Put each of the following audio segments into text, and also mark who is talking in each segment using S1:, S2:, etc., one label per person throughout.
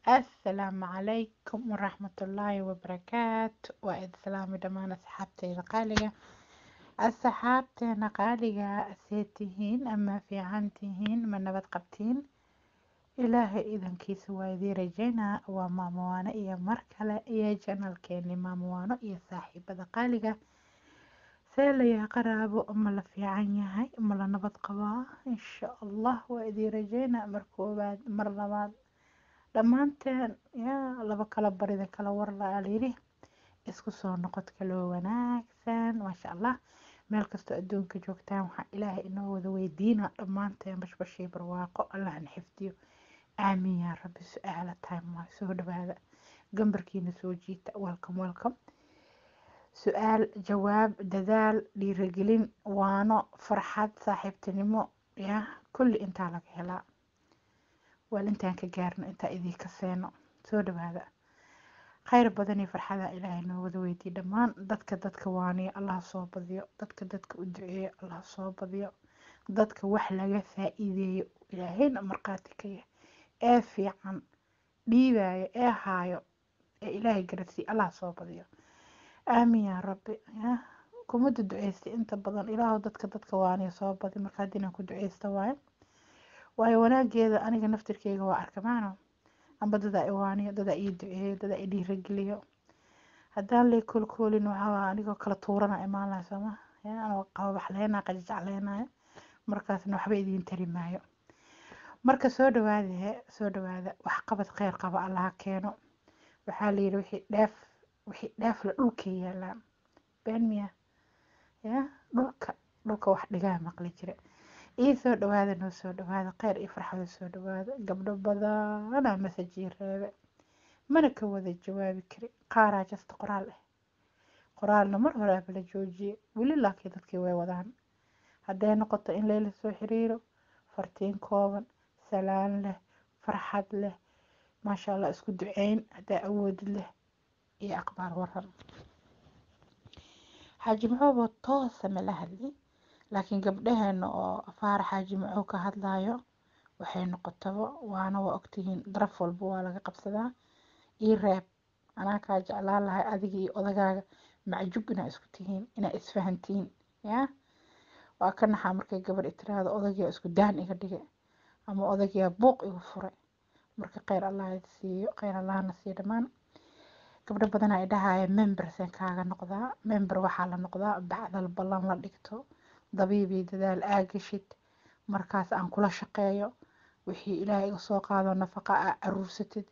S1: assalaamu calaykum waraxmatullaahi wabarakaatu waa id salaami dhammaan asxaabteyda qaaliga asxaabteena qaaliga see tihiin ama fiican tihiin ma nabad qabtiin ilaahay idankiisa waa idii rajaynaa waa maamowaano iyo mar kale iyo janalkeeni maamowaano iyo saaxiibada qaaliga see layaa qaraabo ma la fiican yahay ma la nabad qabaa insha allah waa idii rajaynaa mar koowaad mar labaad dhammaanteen yaa laba kala barida kala warla alayidhi isku soo noqod kaloo wanaagsan maasha allah meel kastoo adduunka joogtaan waxaa ilaahay inoo wada weydiina dhammaanteen bashbashii barwaaqo allahna xifdiyo aamiin yaa rabbi su-aala time waa soo dhawaada gambarkiina soo jiita welcome welcome su-aal jawaab dadaal dhiirigelin waano farxad saaxiibtinimo yaa kulli intaa laga helaa waal intaan ka gaarno intaa idinka seeno soo dhawaada khayr badan iyo farxada ilaahay noo wada weydiye dhammaan dadka dadka waaniyo allah soo badiyo dadka dadka u duceeyo allah soo badiyo dadka wax laga faa-iideeyo ilaahayna markhaati ka yahay ee fiican dhiibayo ee haayo ee ilaahay garasiiye allah soo badiyo aamin yaa rabbi ya kuma duduceystay inta badan ilaahu dadka dadka waaniyo soo badi marka haddii inaan ku duceysta waayo waayo wanaageeda aniga naftirkeyga waa arkamaano amba dadaa iwaaniyo dadaa ii duceeyo dadaa i dhiirageliyo haddaan lay koolkoolin waxaa anigoo kala tuurana imaan lahay sooma anoo qababaxleynaa qajajacleynaayo markaasna waxba idiin tari maayo marka soo dhawaada soo dhawaada wax qabad kheyr qaba allaha keeno waxaa layidhi wixii dheef wixii dheef la dhulka yaalaan been miya ya dhulka dhulka wax dhigaa maqli jire ii soo dhawaada noo soo dhawaada kheyr iyo farxada soo dhawaada gabdho badanaa masajii reebe mana ka wada jawaabi kari qaaraa jasta qoraal ah qoraalna mar horeaba la joojiyey weli laakiin dadkii way wadaan hadday noqoto in layla soo xiriiro fartiin kooban salaan leh farxad leh maasha allah isku duceyn haddaa awoodid leh iyo aqbaal waran xaaji maxoobo toosa mala hadli laakiin gabdhaheena oo afaara xaaji maxuu ka hadlayo waxay noqotaba waana waa ogtihiin daraf walba waa laga qabsadaa ii reeb anaa kaa jeclaan lahay adiga iyo odagaaga macjub inaa isku tihiin inaa isfahantihiin yaa waa ka naxaa markay gabar itiraahdo odagiyaa isku daan iga dhigay ama odagiyaa buuq igu furay marka kheyr allah siiyo kheyr allahna siiyo dhammaan gabdho badan ay dhahaya membersen kaaga noqdaa member waxaa la noqdaa bacdal ballan la dhigto dabiibii dadaal aagashid markaas aan kula shaqeeyo wixii ilaahay iga soo qaado nafaqa aa caruursatid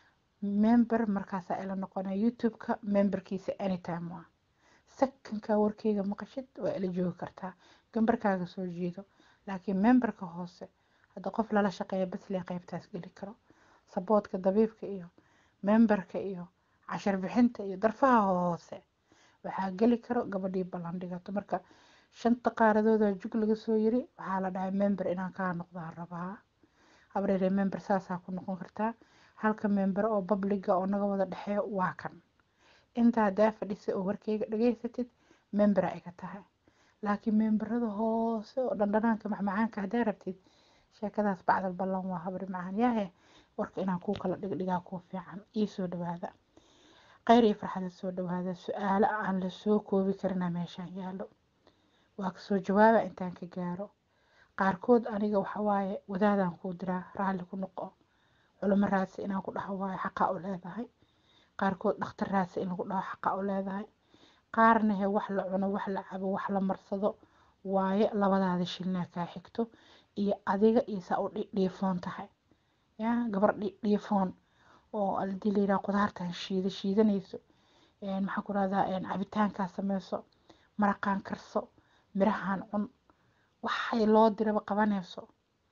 S1: member markaasaa ila noqonaya youtube-ka memberkiisa anytime waa sakankaa warkeyga maqashid waa ila joogi kartaa gambarkaaga soo jeedo laakiin memberka hoose hadda qof lala shaqeeya baslee qeybtaas geli karo saboodka dabiibka iyo memberka iyo cashar bixinta iyo darfaha hoose waxaa geli karo gabadhii ballan dhigato marka shanta qaaradooda jug laga soo yiri waxaa la dhahay member inaan kaa noqdaan rabaa habreere member saasaa ku noqon kartaa halka member oo babliga oo naga wada dhexeeyo waa kan inta haddaa fadhisa oo warkeyga dhageysatid membera iga tahay laakiin memberada hoose oo dhandhanaanka macmacaanka haddaa rabtid sheekadaas bacdal ballan waa habri macaan yaahe warka inaan kuu kala dhigdhigaa kuu fiican ii soo dhawaada kheyr iyo farxada soo dhawaada su-aalo aan la soo koobi karina meeshaan yaallo waa kasoo jawaaba intaan ka gaaro qaarkood aniga waxawaaye wadaadaan kuu diraa raalli ku noqo culimo raadsi inaan ku dhaho waayo xaqaa u leedahay qaarkood dhakhtar raadsi in lagu dhaho xaqaa u leedahay qaarna he wax la cuno wax la cabo wax la marsado waaye labadaada shilnaa kaa xigto iyo adiga iyo saa u dhiifoon tahay ya gabar dhiifoon oo hadii layidhaha qudaartan shiida shiidanayso maxaa ku rahdaa cabitaankaa sameyso maraqaan karso mirahan cun waxay loo diraba qabanayso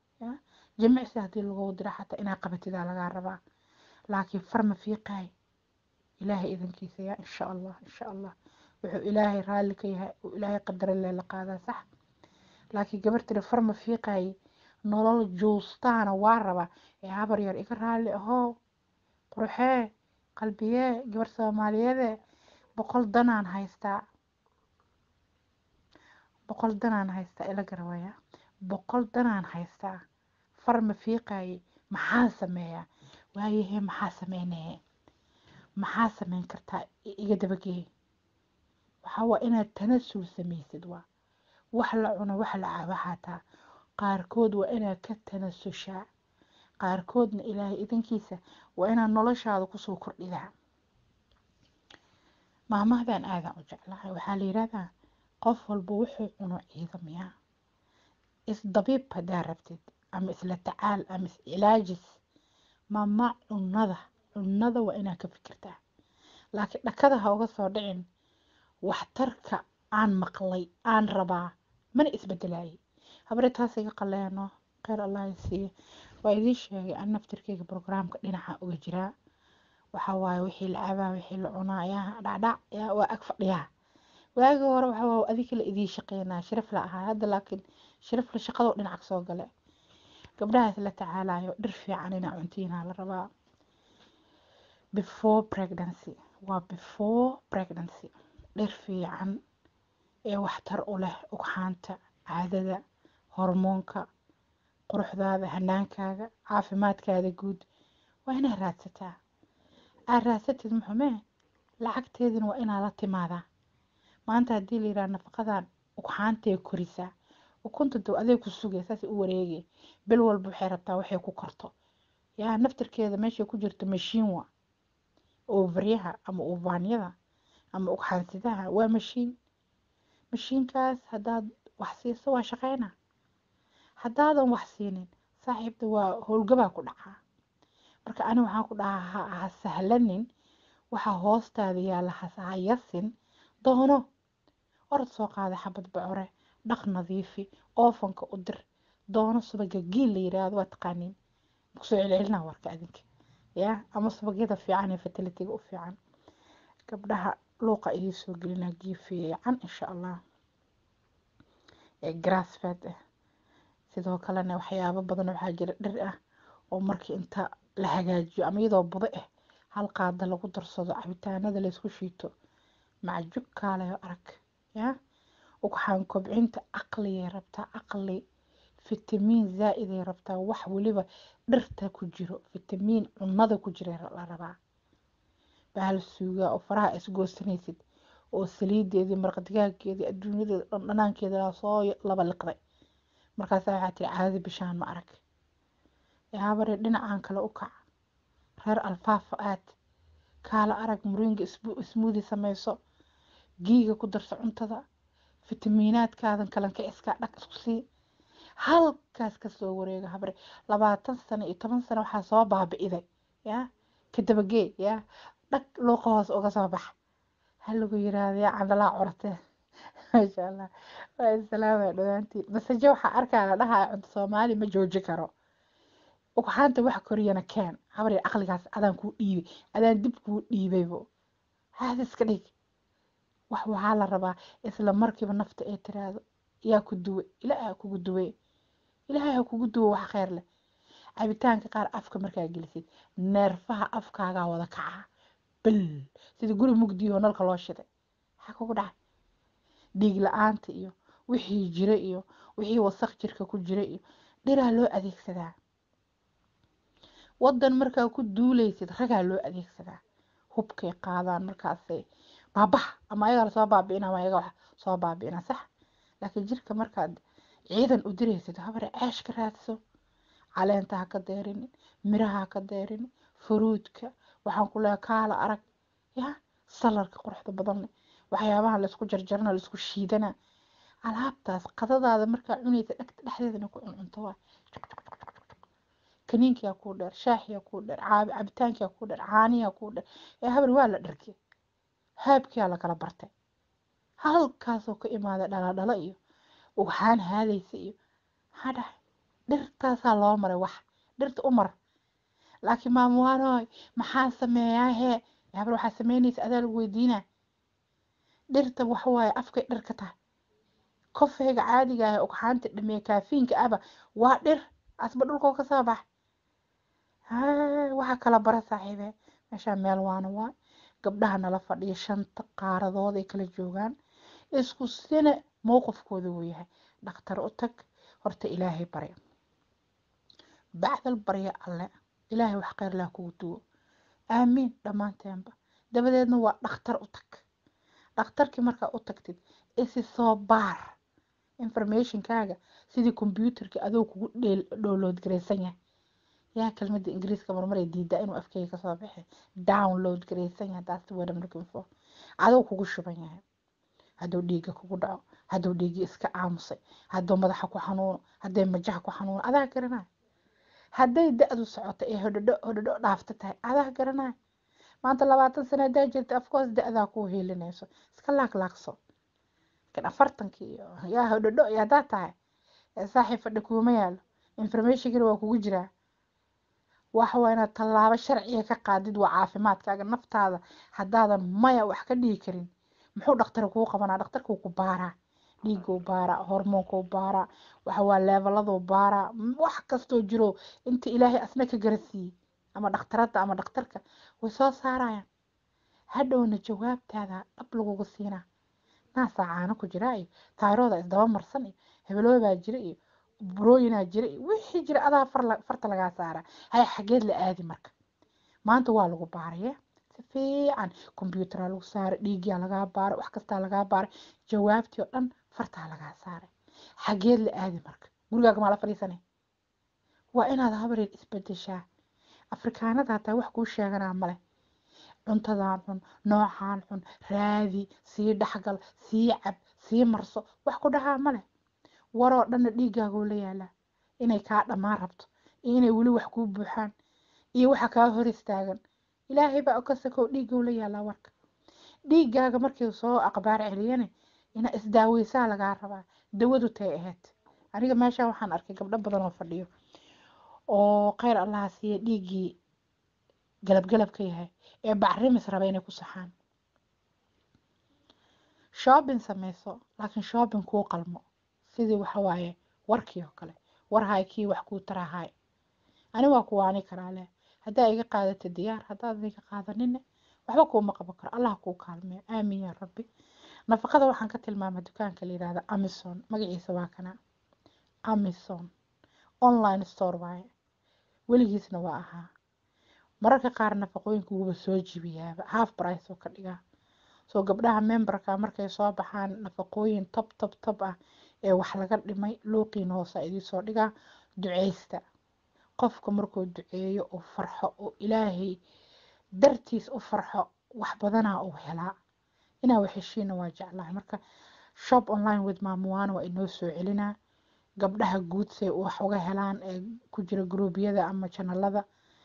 S1: jimicsi haddii lagu dira xataa inaa qabatidaa lagaa rabaa laakiin farma fiiqaay ilaahay idankiisa yaa insha allah insha allah wuxuu ilaahay raalli ka yahay uu ilaahay qadara lee la qaadaa sax laakiin gabar tiri farma fiiqaay nolol juustaana waa rabaa ee habar yar iga raalli ahoo quruxee qalbiyee gabar soomaaliyeede boqol danaan haystaa boqol danaan haystaa ila garawaya boqol danaan haystaa farma fiiqaye maxaa sameeyaa waayahe maxaa sameynee maxaa sameyn kartaa iga dabagee waxaa waa inaad tanasul samaysid waa wax la cuno wax la cabo xataa qaarkood waa inaad ka tanasushaa qaarkoodna ilaahay idankiisa waa inaad noloshaada kusoo kordhidaa maamahdan aadan u jeclahay waxaa la yidhahdaa qof walba wuxuu cuno ciidamiyaa isdabiib haddaa rabtid ama isla tacaal ama iscilaajis mama cunada cunada waa inaad ka fikirtaa laakiin dhakada ha uga soo dhicin waxtarka aan maqlay aan rabaa mana isbedelayay habre taas iga qaleeno kheyr allah siiye waa idiin sheegay an naftirkeyga brograamka dhinaca uga jiraa waxaa waaye wixii la cabaa wixii la cunaa yaa dhacdhac yaa waa ag fadhiyaa waagi hore waxaa waa adika la idiin shaqeynaa sharaf la ahaa hadda laakiin sharaf la shaqadoo dhinac soo gale gabdhahaas la tacaalayo dhir fiican inaa cuntiinaa la rabaa before pregnancy waa before pregnancy dhir fiican ee waxtar u leh ugxaanta caadada hormoonka quruxdaada hanaankaaga caafimaadkaada guud waa inaad raadsataa aad raadsatid muxumee lacagteedina waa inaa la timaadaa maanta haddii la yidhaha nafaqadan ugxaantay korisaa ukunta dow aday ku sugay saas u wareegay bil walba waxay rabtaa waxay ku korto yaa naftirkeeda meeshay ku jirto mashiin wa oovaryaha ama uvaanyada ama ugxaansidaha waa mashiin mashiinkaas haddaad wax siiso waa shaqeyna haddaadan wax siinin saaxiibta waa howlgabaa ku dhacaa marka ani waxaan ku dhahaa ha sahlanin waxaa hoostaada yaalla ha yasin doono orod soo qaada xabad bocore dhaq nadiifi oofanka u dir doono subaga giil la yiraahdo waa taqaaniin kusoo celcelinaa warka adinka ya ama subagyada fiican ee fatalitiga u fiican gabdhaha luuqa idii soo gelinaa gii fiican insha allah ee grassfed ah sidoo kalena waxyaabo badan waxaa jira dhir ah oo markii inta la hagaajiyo ama iyadoo budo ah hal qaada lagu darsado cabitaanada laysku shiito macjub kaalayo arag ya ugxaan kobcinta aqligay rabtaa aqli fitamiin zaa-iday rabtaa wax weliba dhirta ku jiro fitamiin cunada ku jira la rabaa bahal suugaa oo faraha isgoosanaysid oo saliideedii marqadigaageedii adduunyadeeda dhandhanaankeeda soo laba liqday markaasa waxaa tiri caadi bishaan ma arag yaabare dhinacan kale u kac reer alfaafa aad kaala arag muringa ismuudi samayso giiga ku darso cuntada fitamiinaadkaadan kalanka iskaa dhag isku sii halkaas kasoo wareega habre labaatan sano iyo toban sano waxaa soo baabi'iday yaa kadabagee yaa dhag luuqa hoos uga soo bax ha lagu yiraahdo yaa candalaa curate maasha allah waa islaama dhawaantiin masaje waxaa arkaa la dhahaa cunto soomaali ma jooji karo ugxaanta wax koriyana keen habre aqligaas adaan kuu dhiibay adaan dib kuu dhiibaybo haada iska dhig wax waxaa la rabaa isla markiiba nafta ee tiraahdo yaa ku duwe ilaahay ha kugu duwe ilaahay ha kugu duwe wax kheyr leh cabitaanka qaar afka markaa gelisid neerfaha afkaagaa wada kacaa bal sida guri mugdiyo oo nalka loo shiday maxaa kugu dhacay dhiig la-aanta iyo wixii jira iyo wixii wasaq jirka ku jira iyo dhiraa loo adeegsadaa wadan markaa ku duuleysid ragaa loo adeegsadaa hubkay qaadaan markaasay baabaha ama ayagaa lasoo baabi'ina ama ayaga wax soo baabi'ina sax laakiin jirka markaad ciidan u diraysid habare ceesh ka raadso caleenta ha ka deerin miraha ha ka deerin furuudka waxaan ku leehay kaala arag ya salarka quruxda badan leh waxyaabaha laysku jarjarana laysku shiidana alaabtaas qadadaada markaa cunaysa dhegta dhexdeedana ku cuncunto waa kaniinkiyaa kuu dheer shaaxiyaa kuu dheer cabitaankiyaa kuu dheer caaniyaa kuu dheer ee habar waa la dharkay haabkiyaa lakala bartay halkaasoo ka imaada dhaladhala iyo ugxaan haadaysa iyo maxaa dhahay dhirtaasaa loo maray wax dhirta u mar laakiin maamuwaanoy maxaan sameeyaa hee habar waxaa sameynaysa adaa lagu weydiinaa dhirta waxawaaye afkay dhir ka tahay kofeyga caadiga ah ugxaanta dhameeye kaafiinka aba waa dhir asba dhulkoo ka soo bax waxaa kala bara saaxiibe meeshaa meel waana waa gabdhaha nala fadhiya shanta qaaradood ay kala joogaan isku sina mowqifkooda wuu yahay dhakhtar u tag horta ilaahay barya bacdal barya alle ilaahay wax kheyr laa kugu duwo aamiin dhammaanteenba dabadeedna waa dhakhtar u tag dhakhtarkii markaa u tagtid isi soo baar informationkaaga sidii combyuutarkii adoo kugu download garaysan yahay yaa kelmadda ingiriiska marmaray diidaa inuu afkeyga kasoo bixi download garaysan yahay that's the word I'm looking for adoo kugu shuban yahay hadduu dhiigga kugu dhaco hadduu dhiiggii iska aamusay hadduu madaxa ku xanuuno hadday majaha ku xanuuno adaa garanaya hadday da-du socoto ee hodhodho hodhodho dhaafta tahay adaa garanaya maanta labaatan sano haddaa jirta afcourse da-daa kuu hiilinayso iska laaglaagso laakiin afartankii iyo yaa hodhodho iyo haddaa tahay ee saaxiib fadhi kuuma yaalo informationkina waa kugu jiraa waxa waa inaad tallaabo sharciga ka qaadid waa caafimaadkaaga naftaada haddaadan maya wax ka dhigi karin muxuu dhakhtar kuu qabanaa dhakhtarkuu ku baaraa dhiiguu baaraa hormoonkuu baaraa waxa waa leevaladuu baaraa wax kastoo jiro inta ilaahay asna ka garasiiyey ama dhakhtaradda ama dhakhtarka way soo saarayaan hadhowna jawaabtaada dhab lagugu siinaa naasaa caano ku jira iyo tayrooda isdaba marsan iyo hebeloobaa jira iyo burooyinaa jira iyo wixii jira adaa farta lagaa saaraa hay xageed la aadi marka maanta waa lagu baaraya si fiican kombyuutaraa lagu saaray dhiigyaa lagaa baaray wax kastaa lagaa baaray jawaabtii oo dhan fartaa lagaa saaray xageed la aadi marka gurigaaga maa la fadhiisanay waa inaad habareed isbedeshaa afrikaanada hataa wax kuu sheeganaa male cuntadaan cun noocaan cun raadi sii dhexgal sii cab sii marso wax ku dhahaa male waroo dhanna dhiiggaagoo la yaalaa inay kaa dhammaan rabto iyo inay weli wax kuu buuxaan iyo waxa kaa hor istaagan ilaahay baa ka sakow dhiiggoo la yaalaa warka dhiiggaaga markii soo aqbaar celiyane ina isdaaweysaa lagaa rabaa dawadu tay ahayd aniga meesha waxaan arkay gabdho badan oo fadhiyo oo kheyr allaha siiya dhiiggii galabgalab ka yahay ee bacrimis raba inay ku saxaan shopping sameyso laakiin shopping kuu qalmo sidii waxa waaye warkii oo kale war hay kii wax kuu tarahay ani waa kuwaani karaa leh haddaa iga qaadata diyaar haddaad iga qaadanine waxba kuuma qaban karo allah kuu kaalmeyo aamin yaa rabbi nafaqada waxaan ka tilmaama dukaanka la yihahda amazon magaciisa waa kana amazon online store waaye weligiisna waa ahaa mararka qaar nafaqooyinka wuuba soo jibiyaaba half price oo ka dhigaa soo gabdhaha memberka markay soo baxaan nafaqooyin tob tob tob ah ee wax laga dhimay luuqiina hoosa idiisoo dhigaa duceysta qofka markuu duceeyo oo farxo oo ilaahay dartiis u farxo wax badanaa uu helaa inaa waxheshiina waa jeclahay marka shop online with maamuwaana waa inoo soo celinaa gabdhaha guud say wax uga helaan ee ku jira gruubyada ama janalada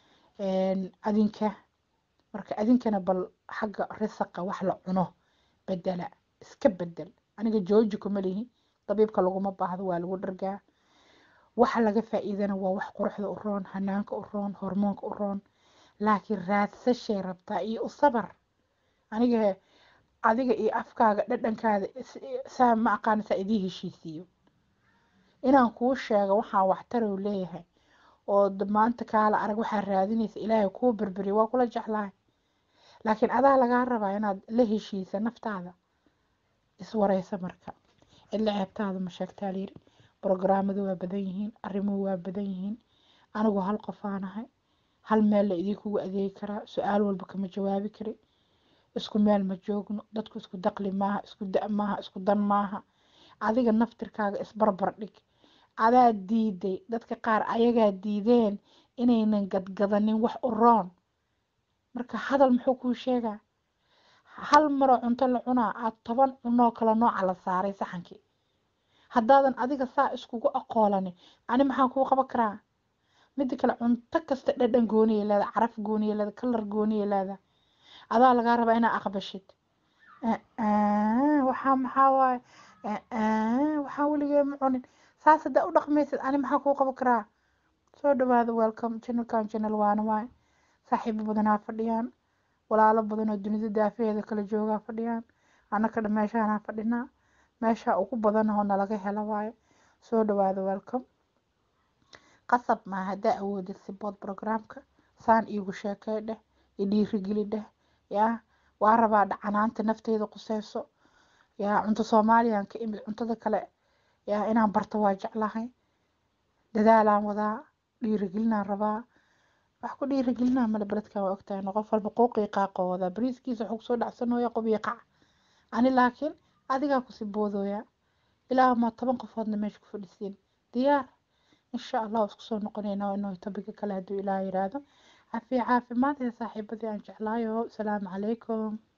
S1: adinka marka adinkana bal xagga risaqa wax la cuno bedela iska bedel aniga jooji kuma lihi dabiibka laguma baahdo waa lagu dhargaa waxa laga faa-iidana waa wax quruxda u roon hanaanka u roon hormoonka u roon laakiin raadsashay rabtaa iyo u sabar aniga adiga iyo afkaaga dhadhankaada saa ma aqaana saa idii heshiisiiyo inaan kuu sheego waxaan waxtarow leeyahay oo maanta kaala arag waxaa raadinaysa ilaahay kuu berberiyo waa kula jeclahay laakiin adaa lagaa rabaa inaad la heshiisa naftaada iswareysa marka cidla ceebtaada ma sheegtaa layiri brograamadu waa badan yihiin arrimuhu waa badan yihiin anigu hal qofaanahay hal meel la idinkugu adeegi karaa su-aal walba kama jawaabi kari isku meel ma joogno dadku isku daqli maaha isku da maaha isku dan maaha adiga naftirkaaga isbarbar dhig adaa diiday dadka qaar ayagaa diideen inaynan gadgadanin wax u roon marka hadal muxuu kuu sheegaa hal maroo cunto la cunaa aad toban cunoo kale nooca la saaray saxankii haddaadan adiga saa iskugu aqoolanin ani maxaan kuu qaban karaa mida kale cunto kasta dhadhan gooniya leeda caraf gooniya leeda kalar gooniya leeda adaa lagaa rabaa inaa aqbashid waxaa maxaa waaye waxaa weligee ma cunin saas haddaa u dhaqmaysid ani maxaa kuu qaban karaa soo dhawaada welcome channelkan channel waana waaye saaxiibo badanaa fadhiyaan walaalo badan oo dunida daafaheeda kala joogaa fadhiyaan annaka dha meeshaanaa fadhinaa meesha ugu badan oo nalaga hela waaye soo dhawaada welcome qasab maa haddaa awoodid sibood programka saan iigu sheekey dheh i dhiirigeli dheh yaa waa rabaa dhacanaanta nafteyda quseyso yaa cunto soomaaliyan ka imid cuntada kale yaa inaan barto waa jeclahay dadaalaan wadaa dhiirigelinaan rabaa wax ku dhiirigelinaa male beledkan waa ogtahay qof walba quuqii qaaqoo wadaa bariiskiisa wuxuu kusoo dhacsanooya qobiyo qac ani laakiin adigaa kusii boodooya ilaa ma toban qofoodna meesha ku fadhisiin diyaar insha allah waa isku soo noqonaynaa waa inuu tobiga kale hadduu ilaah yiraahdo cafiya caafimaad ee saaxiibadii aan jeclaayo asalaamu calaykum